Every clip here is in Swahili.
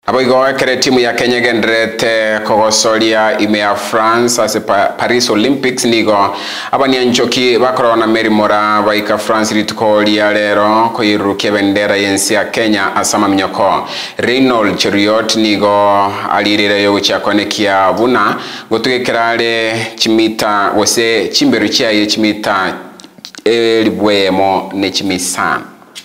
abo igowekere timu ya kenya genderete kogocoria ime ya france ase pa, paris olympics nigo abania nchoki bakoragwo na merimora baika france rituko ria rero koirurukia bendera yensi ya kenya ase amaminyoko reynold cheriot nigo alirire yo gochiakonekia buna gotugekera are chimita gose chimberu chiaye chimita elibwemo ne chimisano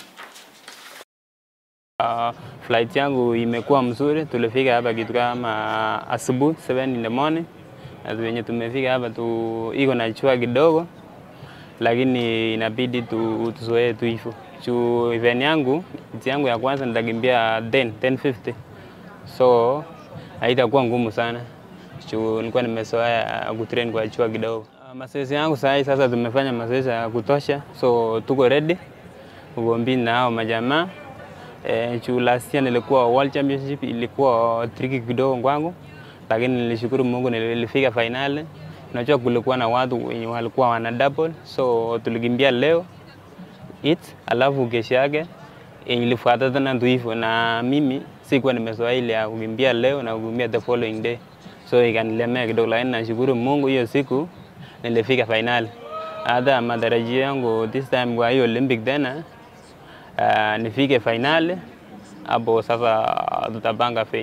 Uh, flight yangu imekuwa mzuri. Tulifika hapa kitu kama asubuhi 7 in the morning, na venye tumefika hapa tu iko na chua kidogo, lakini inabidi tu tuzoee tu hivyo. Juu event yangu event yangu ya kwanza nitakimbia 10 1050 so haitakuwa ngumu sana juu nilikuwa nimezoea kutrain kwa chua kidogo. Uh, mazoezi yangu sasa sasa tumefanya mazoezi ya kutosha, so tuko ready ugombini na hao majamaa Eh, juu last year nilikuwa World Championship ilikuwa tricky kidogo kwangu, lakini nilishukuru Mungu nilifika finali. Unajua kulikuwa na watu wenye walikuwa wana double, so tulikimbia leo it, alafu kesho yake ilifuata tena tu hivyo, na mimi sikuwa nimezoea ile ya kukimbia leo na kukimbia the following day, so ikanilemea kidogo, lakini nashukuru Mungu hiyo siku nilifika finali. Hata matarajio yangu this time kwa hiyo Olympic tena uh, nifike finali hapo sasa tutapanga fei